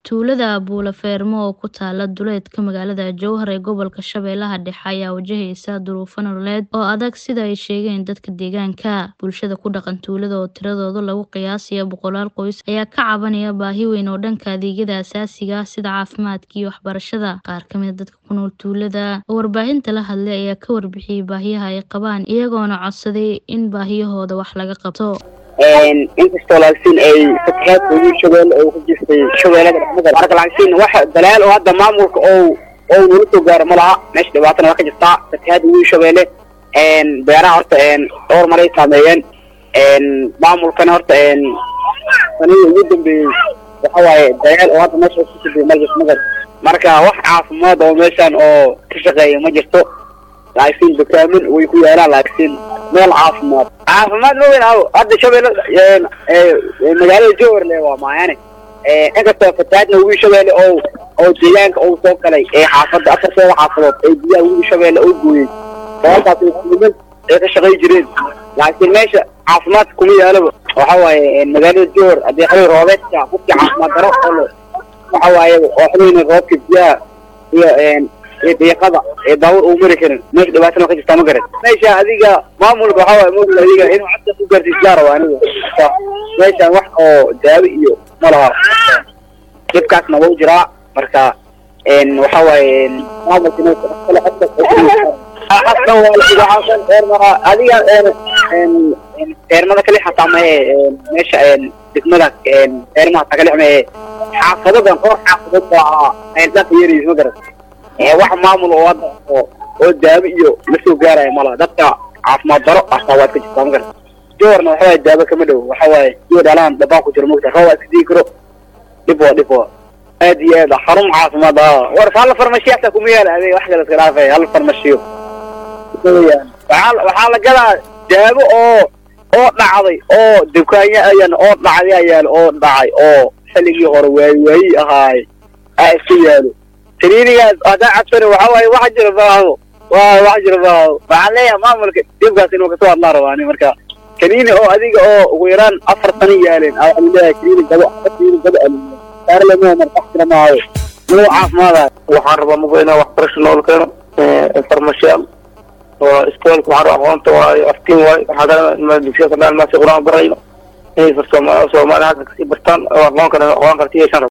Tuulada Buule Feermo oo ku taala duleedka magaalada Jowhar ee gobolka Shabeellaha Dhexe ayaa wajaheysa duruufo nololeed oo adag sida ay sheegeen dadka deegaanka. Bulshada ku dhaqan tuulada oo tiradooda lagu qiyaasayo boqolaal qoys ayaa ka cabanaya baahi weyn oo dhanka adeegyada aasaasiga ah sida caafimaadka iyo waxbarashada. Qaar ka mid ah dadka ku nool tuulada oo warbaahinta la hadlay ayaa ka warbixiyay baahiyaha ay qabaan iyagoona codsaday in baahiyahooda wax laga qabto. inkastoo laakiin ay fatahaadka ugu shabeelle oo ku jirtay shabeellada dhexdeeda marka laakiin wax dalaal oo hadda maamulka oo oo nala soo gaaro ma laha meesha dhibaatana waa ka jirtaa fatahaadda ugu shabeelle beeraha horta dhowr maray saameeyeen maamulkana horta sanadii ugu dambeeyey waxa waaye dalaal oo hadda meesha ku sibay ma jirto magar marka wax caafimaad oo meeshan oo ka shaqeeya ma jirto laakiin dukaamin way ku yaalaan laakiin meel caafimaad caafimaad ma weyn aw hadda shabeelle magaalada jowhar le waa maayane inkastoo fatahaadna ugu shabeelle oo oo deegaanka uu soo galay ee xaafadda afarteeda xaafadood ee biyaha ugu shabeelle oo gooyey sababtaas niman ay ka shaqay jireen laakiin meesha caafimaadka kuma yaalaba waxa waaye magaalada jowhar haddii xilli roobeedka qofkii caafimaad daro oo waxa waaye oo xilliina roobka biyaha iyo iyo deeqada ee daawur uu mari karin meesha dhibaatana ka jirtaa ma garan meesha adiga maamulka waxa waaye moogta adiga inuu codka ku gaarsiisaa raba aniga meeshan wax oo daawo iyo ma laha dhibkaasna wuu jiraa marka waxa waaye maamulka inuu kale codka xasan waa eermara adiga eermada kali xataa mahe meesha degmada eermaha taa kali mahe xaafadodan dhowr xaafadood baa ayldhaqa yaraysa ma garan wax maamul oo hadda oo oo daawo iyo la soo gaaraya malaha dadka caafimaad daro astaa waad ka jirtaa magar jowarna waxa waaye daawo kama dhow waxa waaye iyo dhalaan dhabaan ku jiro mogta roob iska digi karo dhib waa dhib waa aad iyo aad xarun caafimaad ah war hal farmashiyo hataa kuma yaala adeeg wax kale iska dhaafay hal farmashiyo waxaa waxaa la gadaa daawo oo oo dhacday oo dukaanya ayan oo dhacday ayaa oo dhacay oo xilligii hore waayi waayi ahaay aa iska yaalo taniinigaas hadaa cabsana waxa waaye wax jira maaho wa wax jira maaho waxaan leeyahay maamulka dhibkaas inuu kasoo hadlaa rabaani marka kaniini oo adiga oo ugu yaraan afar sano yaaleen aa waxaan leeyahay kaniini gado kaniini gado alumiya saarlemo markax jira maaho inuu caafimaadayo waxaan rabaa mugo inaa waxbarasho nool keeno farmashiyaal oo iskoolka waxaan rabaa aqoonta waayo aftiin waayo waxaa dugsiya kadhaan maasi qur-aan barayno inay soomaali halka kasii bartaan oo aqoon kale aqoon karti yeeshaan